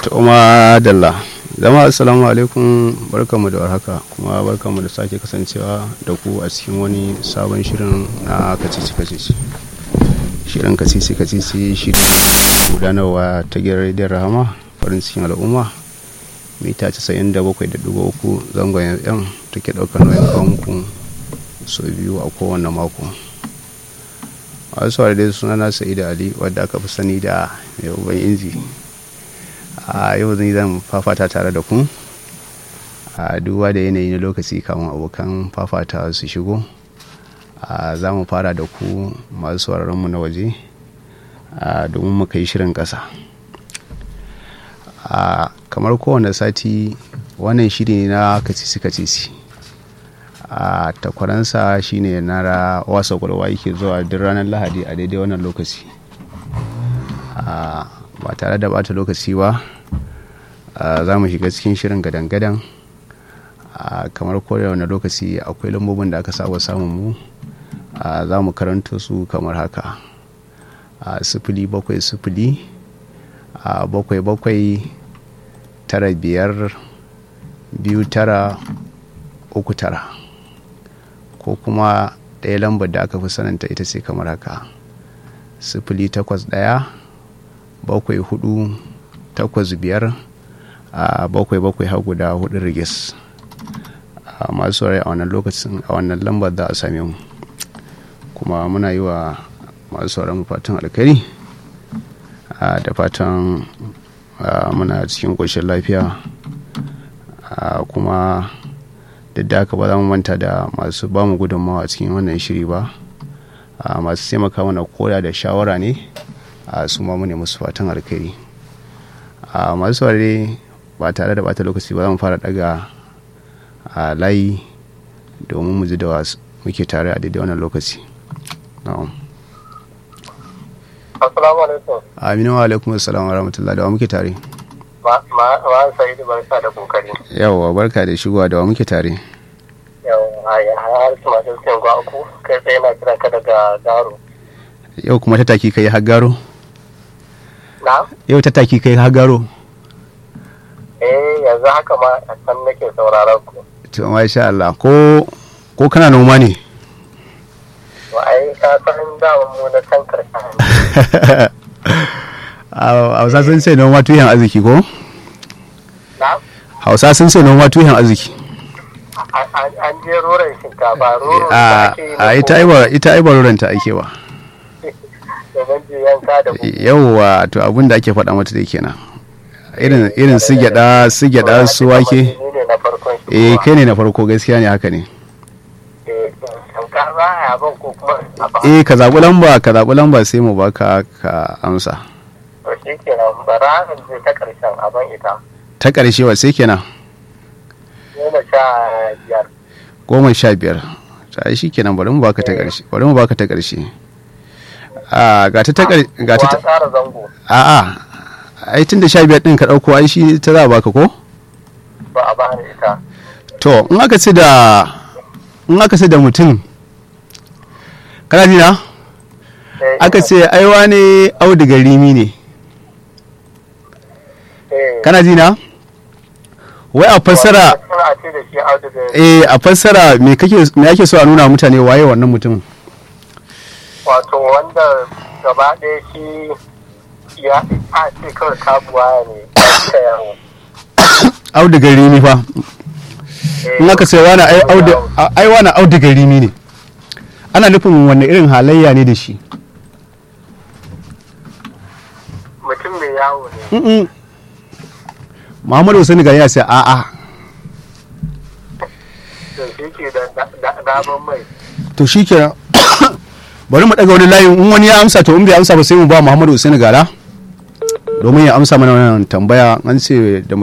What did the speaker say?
Toma Dalla. Jama'a assalamu alaikum barkamu da warhaka kuma barkamu da sake kasancewa da ku a cikin wani sabon shirin na kacici kacici. Shirin kacici kacici shirin gudanarwa ta gidan rediyon Rahama farin cikin al'umma mita 97.3 zangon FM take ɗaukar nauyin kawo muku sau biyu a kowane mako. a wasu dai suna na sa'ida ali wadda aka fi sani da mai uban inji a yau zan zan fafata tare da ku a duba da yanayi na lokaci kamun abokan fafata su shigo a za mu fara da ku masu mu na waje domin mu kai shirin ƙasa a kamar kowane sati wannan shiri na kacisi kacisi a takwaransa shine na wasa kwalwa yake zuwa duk ranar lahadi a daidai wannan lokaci ba tare da bata lokaci ba za mu shiga cikin shirin gadan-gadan kamar kowane lokaci akwai lambobin da aka saba samun mu za mu karanto su kamar haka sifili bakwai sifili bakwai bakwai tara biyar biyu tara uku tara ko kuma ɗaya lambar da aka fi sananta ita ce kamar haka sifili takwas ɗaya bakwai hudu takwas biyar a bakwai bakwai har guda hudu rigis a masu rai a wannan lokacin a wannan lambar za a same mu kuma muna yi wa masu sauran fatan alkari da fatan muna cikin ƙoshin lafiya kuma duk da haka ba za mu manta da masu ba mu gudunmawa a cikin wannan shiri ba masu taimaka mana koda da shawara ne a su ma mu ne musu fatan alkhairi masu saurare ba tare da bata lokaci ba za mu fara daga a layi domin mu ji da muke tare a daidai wannan lokaci Assalamu alaikum. Aminu wa alaikum assalam wa rahmatullahi da wa muke tare. Ma Sa'idu barka da kokari. Yawwa barka da shigowa da wa muke tare. Yawwa ya har su masu sin uku kai tsaye na kiran ka daga Garo. Yau kuma ta taki kai har garo? Na? Yau ta taki kai har garo? Eh yanzu haka ma a can nake sauraron ku. To masha Allah ko ko kana noma ne? To ai ka san daman mu na can karshen. Hausa sun ce noma tuyan arziki ko? Na? Hausa sun ce noma tuyan arziki. An je roron shinkafa roro da A ake yi a ita aiba ita aiba roranta ake ba. da je yanka da ku. Yawwa to abin da ake faɗa mata dai kenan. Irin irin su gyada su gyada su wake. Ni ne na farkon shi. Eh kai ne na farko gaskiya ne haka ne. Eh shinkafa a ban ko kuma a ba. Eh ka zaɓi lamba ka zaɓi lamba sai mu baka ka amsa. To shi kenan bara in je ta karshen a ban ita. Ta ƙarshe wa sai kenan Goma sha biyar. goma sha biyar. Ta shi kenan bari mu baka ta ƙarshe bari mu baka ta ƙarshe. A ga ta ta ƙarshe ga ta Wa ta tsara zango a'a ai tun da sha biyar ɗin ka ɗauko ai shi ta za a baka ko? ba a bani ita. To in aka ce da in aka ce da mutum kana ji na? Eh, Aka ce aiwa ne auduga rimi ne. eh, Kana ji na? Wai a fassara Suna ce da shi auduga eh a fassara me kake me ake so a nuna mutane waye wannan mutum? wato wanda gaba ɗaya shi ya a ce kawai kabuwa ne ta yawo. Auduga rimi fa. Eh, In aka ce wani ai audu ai wani auduga rimi ne. Ana nufin wanne irin halayya ne da shi? Mutum mai yawo ne. Mm-mm. Muhammadu Hussein gari ya ce a'a Da shi ke da da- da- daman mai. to shi ke bari mu daga wani layin in wani ya amsa to in bai amsa ba sai mu ba Muhammadu Hussein gara domin ya amsa mana wannan tambaya an ce da